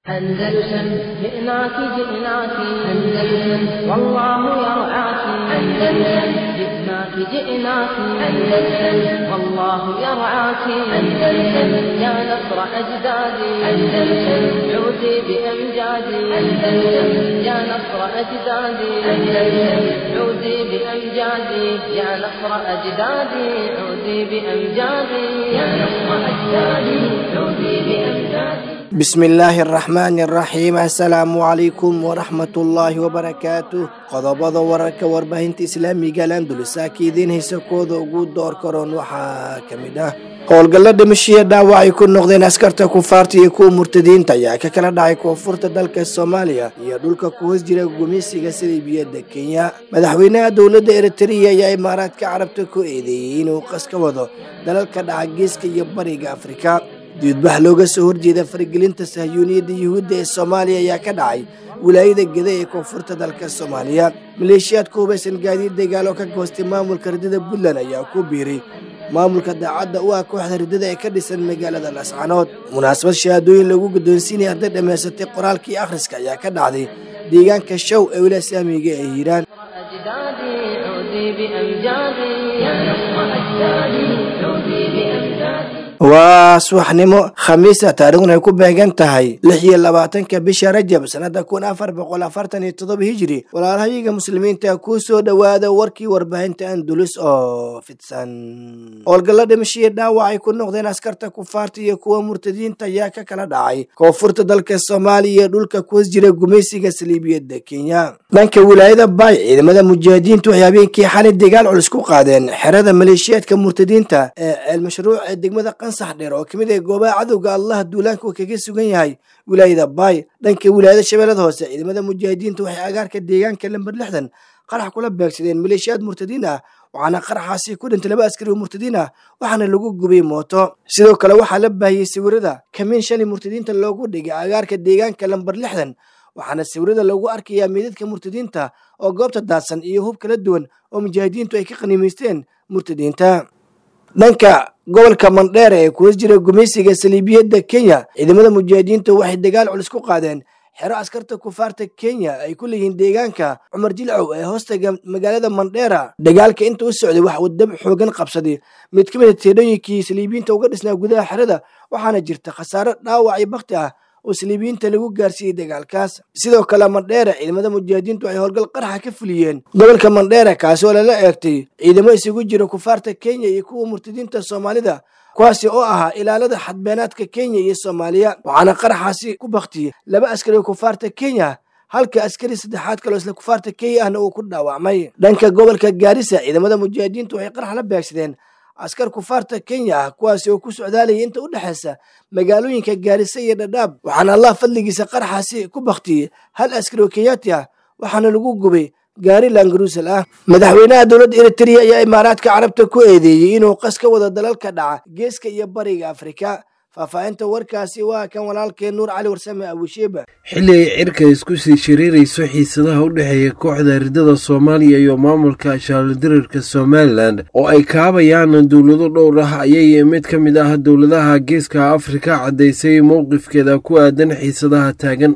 أندلسن جئناك جئناك أندلسن والله يرعاك أندلسن جئناك جئناك أندلسن والله يرعاك أندلسن يا نصر أجدادي أندلسن عودي بأمجادي أندلسن يا نصر أجدادي أندلسن عودي بأمجادي يا نصر أجدادي عودي بأمجادي يا نصر أجدادي عودي بأمجادي بسم illaahi araxmaani araxiim assalaamu calaykum waraxmatullaahi wabarakaatuh qodobada wararka warbaahinta islaamiga landulisa idiin haysa kooda ugu door karoon waxaa ka mid ah howlgalla dhimashiya dhaawac ay ku noqdeen askarta kufaarta iyo kuwa murtadiinta ayaa ka kala dhacay koonfurta dalka soomaaliya iyo dhulka ku hoos jira gumeysiga saliibiyadda kenya madaxweynaha dowladda eritrea ayaa imaaraadka carabta ku eedeeyey inuu qas ka wado dalalka dhaca geeska iyo bariga afrika diidbax looga soo horjeeda faragelinta sahyuuniyadda yuhuudda ee soomaaliya ayaa ka dhacay wilaayada geda ee koonfurta dalka soomaaliya maleeshiyaadka hubaysan gaadiid dagaal oo ka goostay maamulka ridada puntland ayaa ku biiray maamulka daacadda u ah kooxda ridada ee ka dhisan magaalada lascanood munaasabad shahaadooyin lagu guddoonsiinaya arday dhammaysatay qoraalkii akhriska ayaa ka dhacday deegaanka show ee wilaa saamiga ee hiiraan أجدادي عودي بأمجادي يا نصر أجدادي عودي بأمجادي waa subaxnimo khamiisa taariikhduna ay ku beegan tahay lix iyo labaatanka bisha rajab sanada kun afar boqol afartan iyo todoba hijiri walaalahayaga muslimiinta ku soo dhowaada warkii warbaahinta andulus oo fidsan howlgalla dhimashiya dhaawac ay ku noqdeen askarta kufaarta iyo kuwa murtadiinta ayaa ka kala dhacay koonfurta dalka soomaaliya iyo dhulka kuwas jira gumeysiga saliibiyadda kenya dhanka wilaayada baay ciidamada mujaahidiintu waxay habeenkii xali dagaal culus ku qaadeen xerada maleeshiyaadka murtadiinta ee ceelmashruuc ee degmada qansax dheer oo kamid ah goobaha cadowga allah duulaanka uu kaga sugan yahay wilaayada baay dhanka wilaayada shabeellada hoose ciidamada mujaahidiinta waxay agaarka deegaanka lamber lixdan qarax kula beegsadeen maleeshiyaad murtadiin ah waxaana qaraxaasi ku dhintay laba askari oo murtadiin ah waxaana lagu gubay mooto sidoo kale waxaa la baahiyey sawirada kamiin shalay murtadiinta loogu dhigay agaarka deegaanka lamber lixdan waxaana sawirada lagu arkayaa meedadka murtadiinta oo goobta daadsan iyo hub kala duwan oo mujaahidiintu ay ka qaniimaysteen murtadiinta dhanka gobolka mandheer ee kuwas jira gumeysiga saliibiyadda kenya ciidamada mujaahidiinta waxay dagaal culus ku qaadeen xero askarta kufaarta kenya ay ku leeyihiin deegaanka cumar jilcow ee hoostaga magaalada mandheera dagaalka inta u socday waxa uu dab xoogan qabsaday mid ka mid a teedhooyinkii saliibiyiinta uga dhisnaa gudaha xerada waxaana jirta khasaare dhaawac iyo bakti ah oo saliibiyiinta lagu gaarsiiyey dagaalkaas sidoo kale mandheera ciidamada mujaahidiintu waxay howlgal qaraxa ka fuliyeen gobolka mandheera kaasi oo lala eegtay ciidamo isugu jira kufaarta kenya iyo kuwa murtadiinta soomaalida kuwaasi oo ahaa ilaalada xadbeenaadka kenya iyo soomaaliya waxaana qaraxaasi ku baktiyey laba askari oo kufaarta kenya halka askari saddexaad kaloo isla kufaarta kenya ahna uu ku dhaawacmay dhanka gobolka gaarisa ciidamada mujaahidiintu waxay qarax la beegsadeen askar kufaarta kenya ah kuwaasi oo ku socdaalayay inta u dhexaysa magaalooyinka gaarisa iyo dhadhaab waxaana allah fadligiisa qaraxaasi ku baktiyey hal askari oo kenyaati ah waxaana lagu gubay gaari langaruusal ah madaxweynaha dowladda eritrea ayaa imaaraadka carabta ku eedeeyey inuu qas ka wado dalalka dhaca geeska iyo bariga afrika faahfaahinta warkaasi waa kan walaalkeen nuur cali warsame abusheeba xilli ay cirka isku sii shiriirayso xiisadaha u dhexeeya kooxda ridada soomaaliya iyo maamulka shaalodirarka somalilan oo ay kaabayaan dowlado dhowr ah ayay mid ka mid ah dowladaha geeska afrika caddaysay mowqifkeeda ku aadan xiisadaha taagan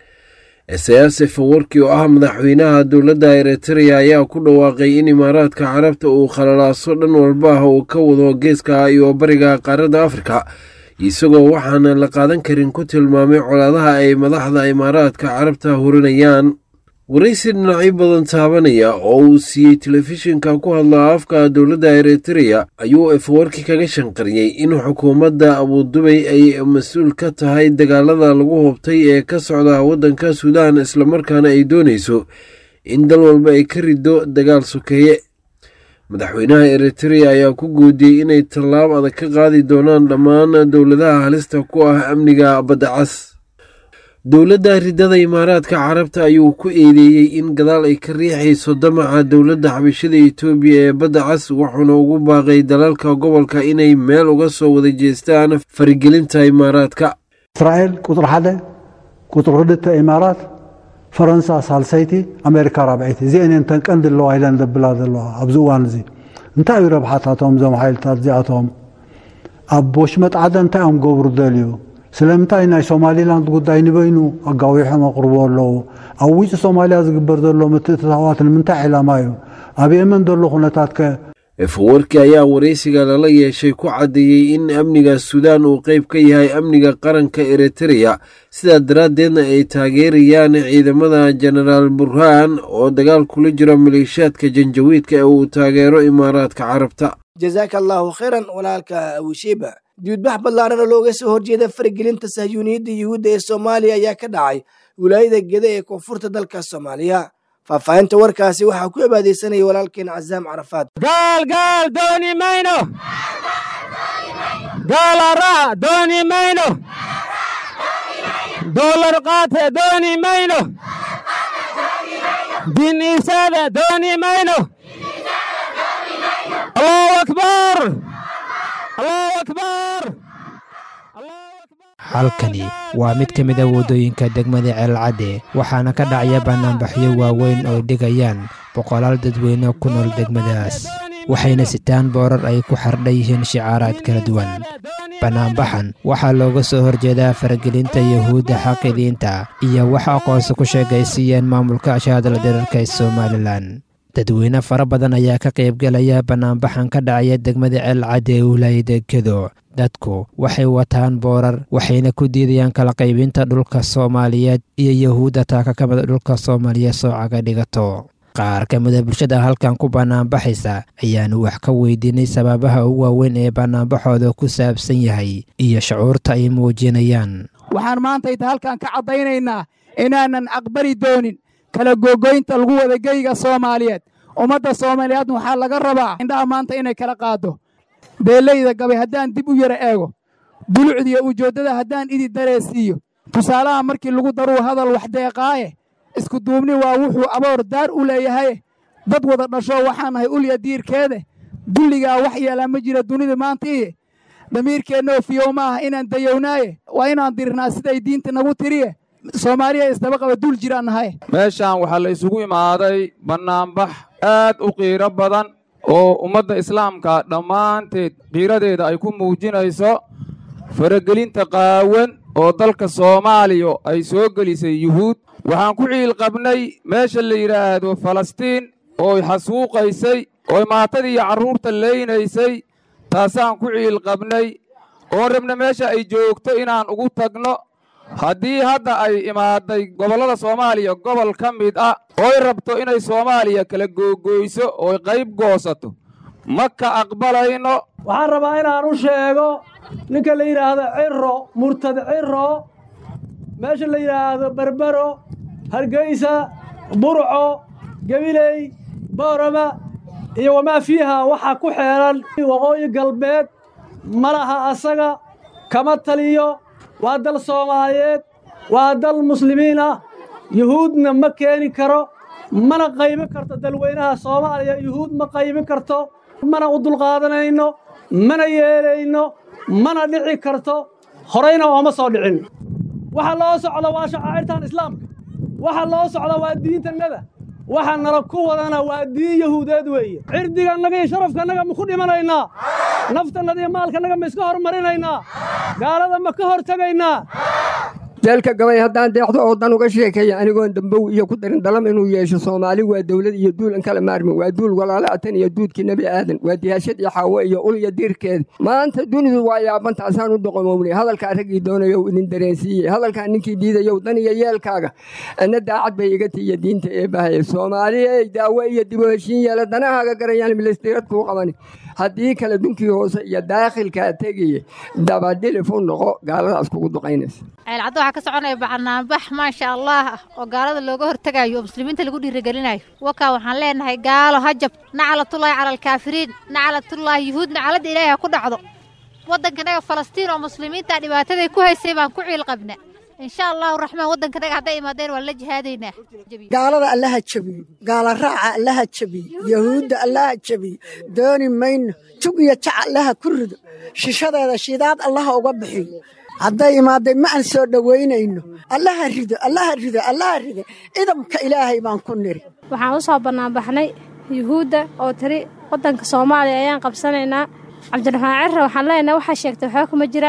esayaasef warkii oo ah madaxweynaha dowladda eritrea ayaa ku dhawaaqay in imaaraadka carabta uu khalalaaso dhan walba ah uu ka wado geeska iyo bariga qaaradda afrika isagoo waxaana la qaadan karin ku tilmaamay colaadaha ay madaxda imaaraadka carabta hurinayaan waraysi dhinacyo badan taabanaya oo uu siiyey telefishinka ku hadla afka dowladda eritrea ayuu efawarki kaga shanqariyey in xukuumadda abudubay ay mas-uul ka tahay dagaalada lagu hubtay ee ka socda waddanka suudaan islamarkaana ay doonayso in dal walba ay ka riddo dagaal sokeeye madaxweynaha eritrea ayaa ku guudiyey inay tallaab adag ka qaadi doonaan dhammaan dowladaha halista ku ah amniga badda cas dowladda ridada imaaraadka carabta ayuu ku eedeeyey in gadaal ay ka riixayso damaca dowladda xabashada etoobiya ee badda cas wuxuuna ugu baaqay dalalka gobolka inay meel uga soo wada jeestaan farigelinta imaaraadka እስራኤል ቁጥሪ ሓደ ቁጥሪ ክልተ ኢማራት ፈረንሳ ሳልሰይቲ ኣሜሪካ ራብዒቲ እዚአን እንተን ቀንዲ ኣለዋ ኢለን ዘብላ ዘለዋ ኣብዚ እዋን እዚ እንታይ እዩ ረብሓታቶም እዞም ሓይልታት እዚኣቶም ኣብ ወሽመጥ ዓደ እንታይ እዮም ገብሩ ደልዩ ስለምንታይ ናይ ሶማሊላንድ ጉዳይ ንበይኑ ኣጋዊሖም ኣቕርቦ ኣለዉ ኣብ ውጭ ሶማልያ ዝግበር ዘሎ ምትእትታዋት ንምንታይ ዕላማ እዩ ኣብ የመን ዘሎ ኩነታት ከ efawarki ayaa waraysiga lala yeeshay ku caddeeyey in amniga suudaan uu qayb ka yahay amniga qaranka eritreya sidaa daraaddeedna ay taageerayaan ciidamada jenaraal burhaan oo dagaal kula jiro maleeshiyaadka janjawiidka ee uu taageero imaaraadka carabta jazaaka allahu khayran walaalka abushiiba diudbax ballaaran oo looga soo horjeeda faragelinta sahyuuniyadda yuhuudda ee soomaaliya ayaa ka dhacay wilaayada geda ee koonfurta dalka soomaaliya faahfaahinta warkaasi waxaa ku cibaadaysanaya walaalkeen casaam carafaad gaal gaal dooni mayno gaalara dooni mayno doolar qaate dooni mayno din iisaada dooni mayno allahu akbar allahu akbar halkani waa mid ka mid a waddooyinka degmada ceelcadde waxaana ka dhacaya bannaanbaxyo waaweyn oo dhigayaan boqolaal dadweyne ku nool degmadaas waxayna sitaan boorar ay ku xardhan yihiin shicaaraad kala duwan bannaanbaxan waxaa looga soo horjeedaa faragelinta yuhuudda xaqidiinta iyo wax aqoonsi ku sheegaysiiyeen maamulka ashaadala dirarka ee somalilan dadweyne fara badan ayaa ka qaybgelaya bannaanbaxan ka dhacaya degmada ceelcadde ee wilaayada gedo dadku waxay wataan boorar waxayna ku diidayaan kala qaybinta dhulka soomaaliyeed iyo yuhuudda taaka ka mida dhulka soomaaliyeed soocaga dhigato qaar ka mida bulshada halkan ku bannaanbaxaysa ayaanu wax ka weydiinay sababaha ugu waaweyn ee bannaanbaxooda ku saabsan yahay iyo shucuurta ay muujinayaan waxaan maantayta halkan ka caddaynaynaa inaanan aqbali doonin kala googoynta lagu wada geyga soomaaliyeed ummadda soomaaliyeedna waxaa laga rabaa indhaha maanta inay kala qaado beeleyda gabay haddaan dib u yara eego dulucdiyo ujeeddada haddaan idi dareesiiyo tusaalaha markii lagu daruu hadal wax deeqaaye isku duubni waa wuxuu aboor daar u leeyahay dad wada dhasho waxaan nahay ulya diirkeede dulligaa wax yeelaa ma jira dunida maanta iye damiirkeennoo fiyow ma aha inaan dayownaaye waa inaan dirnaa siday diinta nagu tiriye soomaaliya isdaba qaba dul jiraan nahay meeshaan waxaa la isugu imaaday bannaanbax aad u qiiro badan oo ummadda islaamka dhammaanteed qiiradeeda ay ku muujinayso faragelinta qaawan oo dalka soomaaliya ay soo gelisay yuhuud waxaan ku ciil qabnay meesha la yidhaahdo falastiin ooy xasuuqaysay ooy maatadii iyo carruurta leynaysay taasaan ku ciil qabnay oon rabna meesha ay joogto inaan ugu tagno haddii hadda ay imaaday gobollada soomaaliya gobol ka mid ah ooy rabto inay soomaaliya kala googoyso ooy qayb goosato ma ka aqbalayno waxaan rabaa inaan u sheego ninka la yidhaahdo ciro murtad ciro meesha la yidhaahdo berbero hargeysa burco gabiley boorama iyo wamaa fiiha waxaa ku xeeran waqooyi galbeed ma laha asaga kama taliyo waa dal soomaaliyeed waa dal muslimiin ah yuhuudna ma keeni karo mana qaybin karto dalweynaha soomaaliya yuhuud ma qaybin karto mana u dulqaadanayno mana yeelayno mana dhici karto horayna ooma soo dhicin waxa loo socda waa shacaa'irtan islaamka waxa loo socda waa diintannada waxa nala ku wadana waa diin yahuudeed weeye cirdigannaga iyo sharafkannaga ma ku dhimanaynaa naftannada iyo maalkannaga ma iska hormarinaynaa gaalada ma ka hor tegaynaa jeelka gabay haddaan deexdo oo dan uga sheekeeya anigoon dambow iyo ku darin dalam inuu yeesho soomaali waa dowlad iyo duul an kala maarmin waa duul walaala atan iyo duudkii nebi aadan waa diyaashad iyo xaawo iyo ul iyo diirkeeda maanta dunidu waa yaabantaasaan u doqomownay hadalkaa raggii doonayow idin dareensiiyey hadalkaa ninkii diidayow dan iyo yeelkaaga anna daacad bay iga tiiya diinta ee bahaya soomaaliyey daawo iyo dib u heshiin yeela danahaaga garayaan milistirad kuu qabani haddii kale dunkii hoose iyo daakhilkaa tegaye dabadhilif u noqo gaaladaas kugu duqaynaysa ceelcaddo waxaa ka soconaya banaanbax maasha allah ah oo gaalada looga hortegayo oo muslimiinta lagu dhiirigelinayo wakaa waxaan leenahay gaalo hajab naclatullaahi cala alkaafiriin naclatullaahi yuhuud nacladda ilaahi ha ku dhacdo waddankanaga falastiin oo muslimiinta dhibaataday ku haysay baan ku ciil qabna insha allahu raxmaan waddankanaga hadday imaadeen waan la jihaadaynaa gaalada allaha jabiyo gaala raaca allaha jabiyo yahuudda allaha jabiyo dooni mayno tug iyo jac allaha ku rido shishadeeda shidaad allaha uga bixiyo hadday imaaday ma aan soo dhowaynayno allaha rido allaha rido allaha rido idamka ilaahay baan ku niri waxaan u soo bannaanbaxnay yuhuudda oo tiri waddanka soomaaliya ayaan qabsanaynaa cabdiraxmaan cirre waxaan leenahay waxaa sheegtay waxba kuma jiraan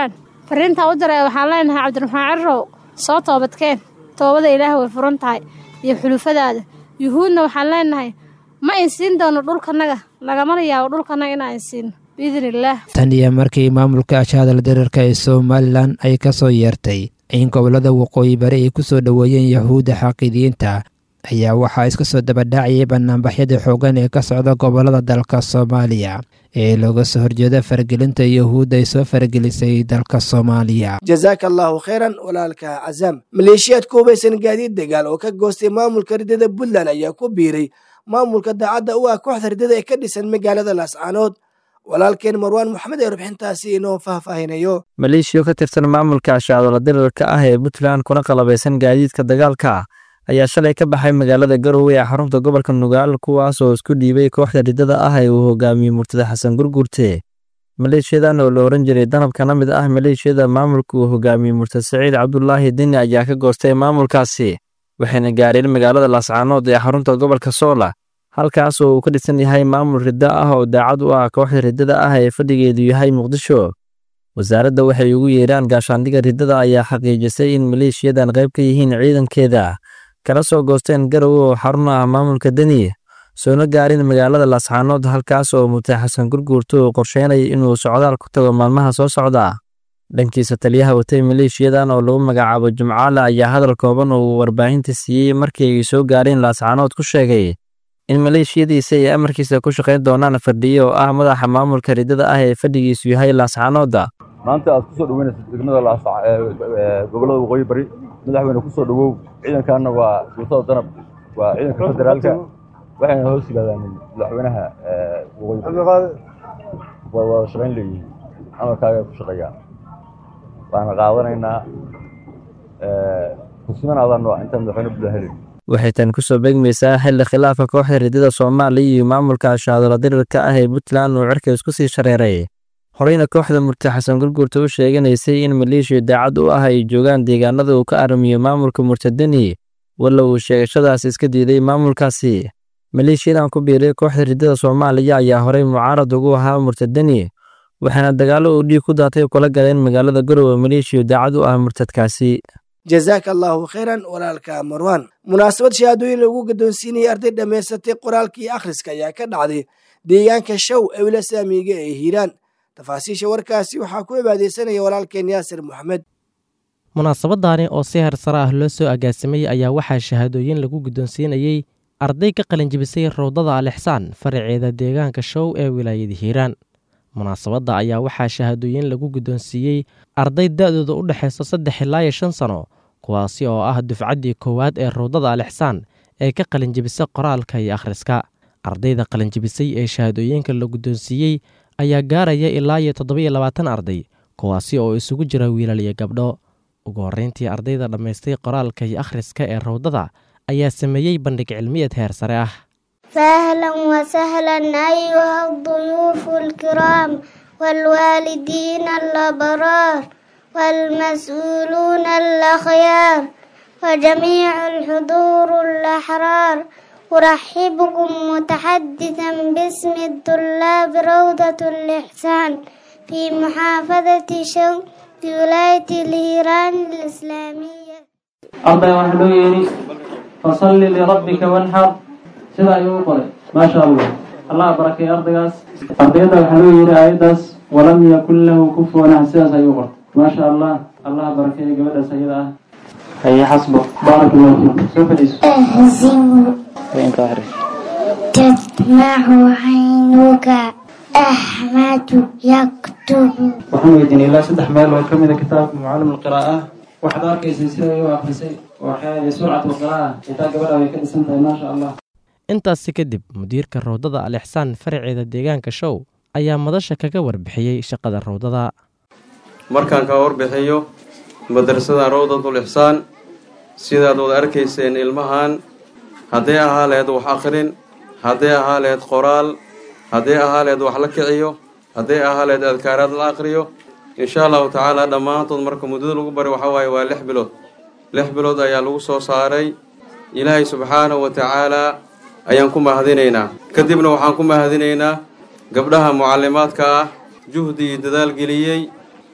fariintaa u diray waxaan leenahay cabdiraxmaan cirow soo toobadkeen toobada ilaah way furan tahay iyo xulufadaada yuhuudna waxaan leenahay ma insiin doono dhulkanaga lagamana yaabo dhulkanaga inaan insiino biidni illaah tan iyo markii maamulka ashaadal diriirka ee somalilan ay ka soo yeertay in gobollada waqooyi bari ay ku soo dhoweeyeen yahuudda xaqiidiyiinta ayaa waxaa iska soo dabadhaacayay banaanbaxyada xooggan ee ka socda gobollada dalka soomaaliya ee looga soo horjeeda faragelinta yahuudda ay soo faragelisay dalka soomaaliya jazaaka allaahu khayran walaalka cazaam maleeshiyaad ku hubaysan gaadiid dagaal oo ka goostay maamulka ridada puntland ayaa ku biiray maamulka daacadda u ah kooxda ridada ee ka dhisan magaalada laascaanood walaalkeen marwaan moxamed ee rubxintaasi inoo faahfaahinayo maleeshiyo ka tirsan maamulka ashacdola dirirka ah ee puntland kuna qalabaysan gaadiidka dagaalka ayaa shalay ka baxay magaalada garowe ee xarunta gobolka nugaal kuwaas oo isku dhiibay kooxda ridada ah ee uu hogaamiyey murtada xasan gurgurte maleeshiyadan oo la oran jiray danab kana mid ah maleeshiyada maamulka uu hogaamiyey murtad saciid cabdulaahi deni ayaa ka goostay maamulkaasi waxayna gaareen magaalada laascaanood ee xarunta gobolka soola halkaas oo uu ka dhisan yahay maamul riddo ah oo daacad u ah kooxda riddada ah ee fadhigeedu yahay muqdisho wasaaradda waxay ugu yeeraan gaashaandhiga riddada ayaa xaqiijisay in maleeshiyadan qayb ka yihiin ciidankeeda kala soo goosteen garowe oo xarun ah maamulka deni soona gaarin magaalada laascaanood halkaas oo murtay xasan gurguurto uu qorsheynaya inuu socdaal ku tago maalmaha soo socda dhankiisa taliyaha watay maleeshiyadan oo lagu magacaabo jumcaale ayaa hadal kooban oo uu warbaahinta siiyey markii ay soo gaareen laascaanood ku sheegay in maleeshiyadiisa ay amarkiisa ku shaqayn doonaan fadhiye oo ah madaxa maamulka riddada ah ee fadhigiisu yahay laascaanoodda maanta aad ku soo dhaweynaysa degmada gobollada waqooyi bari madaxweyne ku soo dhawow ciidankaana waa guutada danab waa ciidanka federaalka waxayna hoos yimaadaan madaxweynaha waqooyi bari waa wada shaqayn leeyihiin amarkaaga ku shaqeeyaan waana qaadanaynaa kusimanaadaan waa intaan madaxweyne buda helin waxay tan ku soo beegmaysaa xilli khilaafka kooxda riddada soomaaliya iyo maamulka ashaadola dirirka ah ee puntland uu cirka isku sii shareeray horeyna kooxda murti xasan gurgurta u sheeganaysay in maleeshiya daacad u ah ay joogaan deegaanada uu ka aramiyo maamulka murtadeni walla uu sheegashadaas iska diiday maamulkaasi maleeshiyadan ku biiray kooxda riddada soomaaliya ayaa horey mucaarad ugu ahaa murtadeni waxaana dagaallo uu dhiig ku daatay kula galeen magaalada garowe maleeshiya daacad u ah murtadkaasi jazaaka allaahu khayran walaalka marwaan munaasabad shahaadooyin lagu gaddoonsiinayay arday dhammaysatay qoraalka iyo akhriska ayaa ka dhacday deegaanka show ee wila saamiga ee hiiraan tafaasiisha warkaasi waxaa ku cibaadeysanaya walaalkeen yaasir moxamed munaasabadaani oo si hersare ah loo soo agaasimay ayaa waxaa shahaadooyin lagu guddoonsiinayey arday ka qalinjibisay rawdada alixsaan faraceeda deegaanka show ee wilaayada hiiraan munaasabadda ayaa waxaa shahaadooyin lagu guddoonsiiyey arday da-dooda u dhexaysa saddex ilaa iyo shan sano kuwaasi oo ah dufcaddii koowaad ee rawdada alixsaan ee ka qalinjibisa qoraalka iyo akhriska ardayda qalinjibisay ee shahaadooyinka la guddoonsiiyey ayaa gaaraya ilaa iyo toddoba-iyo labaatan arday kuwaasi oo isugu jira wiilal iyo gabdho ugu horreyntii ardayda dhammaystay qoraalka iyo akhriska ee rawdada ayaa sameeyey bandhig cilmiyeed heer sare ah فأهلا وسهلا أيها الضيوف الكرام والوالدين الأبرار والمسؤولون الأخيار وجميع الحضور الأحرار أرحبكم متحدثا باسم الطلاب روضة الإحسان في محافظة شو في ولاية الهيران الإسلامية أرضي وحلويني فصل لربك وانحر sida ayuu u qoray maasha allah allah barakay ardaygaas ardayda waxaa loo yidhi aayaddaas walam yakun lahu kufuwan axad sidaas ayuu qortay maasha allah allah barakeeyo gabadhaas ayada ah haye xasbo baarak allahu fiikum soo fadhiiso أهزم inta akhris تدمع عينك أحمد يكتب waxaan weydiinay ilaa saddex meel oo ka mida kitaabka mucallim alqiraa'ah waxaad arkaysay sida ay u akhrisay waxay surcat alqiraa'ah xitaa gabadha way ka dhisan tahay maasha allah intaasi kadib mudiirka rawdada alixsaan faraceeda deegaanka show ayaa madasha kaga warbixiyey shaqada rawdada markaan ka warbixiyo madrasada rawdatul ixsaan sidaad wada arkayseen ilmahan hadday ahaa laheyd wax akhrin hadday ahaa laheyd qoraal hadday ahaa laheyd wax la kiciyo hadday ahaa laheyd adkaaraad la akhriyo insha allahu tacaala dhammaantood marka muddada lagu bari waxaa waaye waa lix bilood lix bilood ayaa lagu soo saaray ilaahay subxaanahu wa tacaalaa ayaan ku mahadinaynaa kadibna waxaan ku mahadinaynaa gabdhaha mucallimaadka ah juhdi iyo dadaal geliyey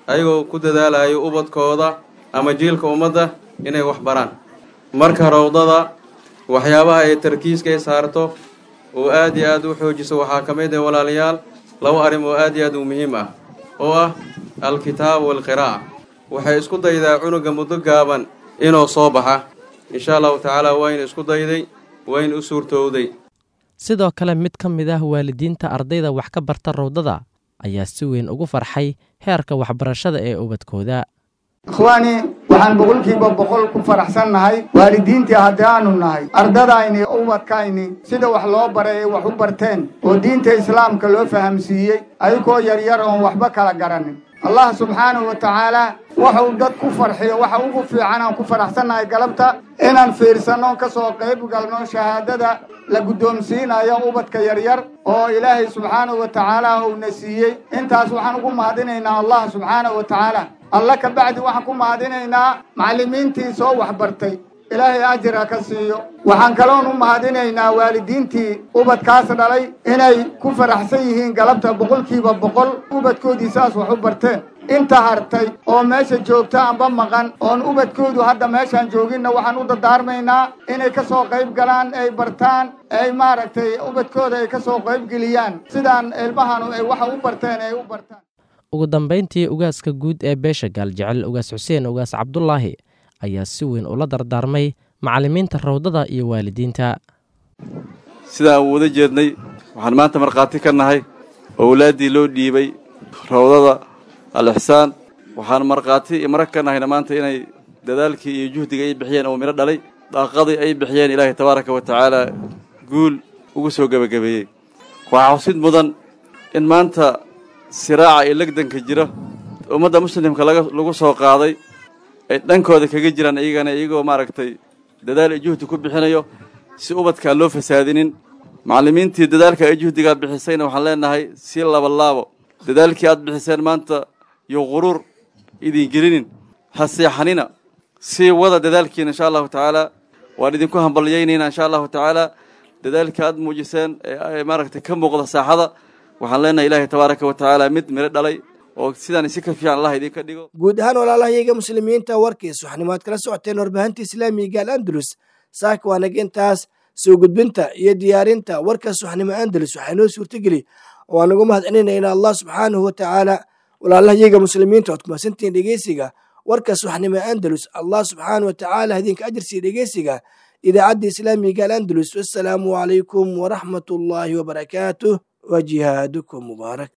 ayagoo ku dadaalayo ubadkooda ama jiilka ummadda inay wax baraan marka rawdada waxyaabaha ay tarkiiska ay saarto oo aad iyo aad u xoojiso waxaa ka mid ah walaalayaal laba arrim oo aad iyo aad u muhiim ah oo ah alkitaab waalqiraa'a waxay isku daydaa cunuga muddo gaaban inuu soo baxa insha allahu tacaala wayna isku dayday wayna u suurtowday sidoo kale mid ka mid ah waalidiinta ardayda wax ka barta rawdada ayaa si weyn ugu farxay heerka waxbarashada ee ubadkooda ikhwaani waxaan boqolkiiba boqol ku faraxsannahay waalidiintii haddaanu nahay ardadayni ubadkayni sida wax loo baray ay wax u barteen oo diinta islaamka loo fahamsiiyey ayagoo yaryar oon waxba kala garanin allah subxaanahu wa tacaalaa waxuu dad ku farxiyo waxa ugu fiican aan ku faraxsannahay galabta inaan fiirsanno ka soo qayb galno shahaadada la guddoomsiinayo ubadka yaryar oo ilaahay subxaanahu wa tacaala uuna siiyey intaas waxaan ugu mahadinaynaa allah subxaanahu wa tacaala alla ka bacdi waxaan ku mahadinaynaa macallimiintii soo waxbartay ilaahay ajira ka siiyo waxaan kaloon u mahadinaynaa waalidiintii ubadkaas dhalay inay ku faraxsan yihiin galabta boqolkiiba boqol ubadkoodii saas wax u barteen inta hartay oo meesha joogta amba maqan oon ubadkoodu hadda meeshaan jooginna waxaan u dadaarmaynaa inay ka soo qayb galaan ay bartaan ay maaragtay ubadkooda ay ka soo qayb geliyaan sidaan ilmahanu ay waxa u barteen ay u bartaan ugu dambayntii ugaaska guud ee beesha gaaljecel ugaas xuseen ugaas cabdulaahi ayaa si weyn ula dardaarmay macallimiinta rawdada iyo waalidiinta sidaan u wada jeednay waxaan maanta markhaati ka nahay owlaaddii loo dhiibay rawdada al-ixsaan waxaan markhaati iyo marag ka nahayna maanta inay dadaalkii iyo juhdiga ay bixiyeen oo midho dhalay daaqadii ay bixiyeen ilaahay tabaaraka wa tacaala guul ugu soo gebagabeeyey waxaa xusid mudan in maanta siraaca iyo legdanka jira ummadda muslimka lagu soo qaaday ay dhankooda kaga jiraan iyagana iyagoo maaragtay dadaal iyo juhdi ku bixinayo si ubadkaa loo fasaadinin macallimiintii dadaalka ay juhdigaa bixisayna waxaan leenahay si labalaabo dadaalkii aad bixiseen maanta iyo quruur idin gelinin ha seexanina sii wada dadaalkiina insha allahu tacaala waan idinku hambalyaynayna insha allahu tacaala dadaalka aad muujiseen ee maaragtay ka muuqda saaxada waxaan leenahay ilaahay tabaaraka wa tacaala mid miro dhalay oo sidaan si ka fiican allah idinka dhigo guud ahaan walaalahayaga muslimiinta warkiis waxanimaad kala socoteen warbaahinta islaamiga al andalus saaka waa nagintaas soo gudbinta iyo diyaarinta warkaas waxnimo andalus waxaa inoo suurtageli oo aan ugu mahadcelinayna allah subxaanahu wa tacaala walaalahayaga muslimiinta ood kumasantihiin dhegeysiga warkaas waxnimo andalus allah subxaanahu wa tacaala idinka ajirsiiya dhegeysiga idaacadda islaamiga al andalus wassalaamu calaykum waraxmat ullaahi wabarakaatuh wa jihaadukum mubaarak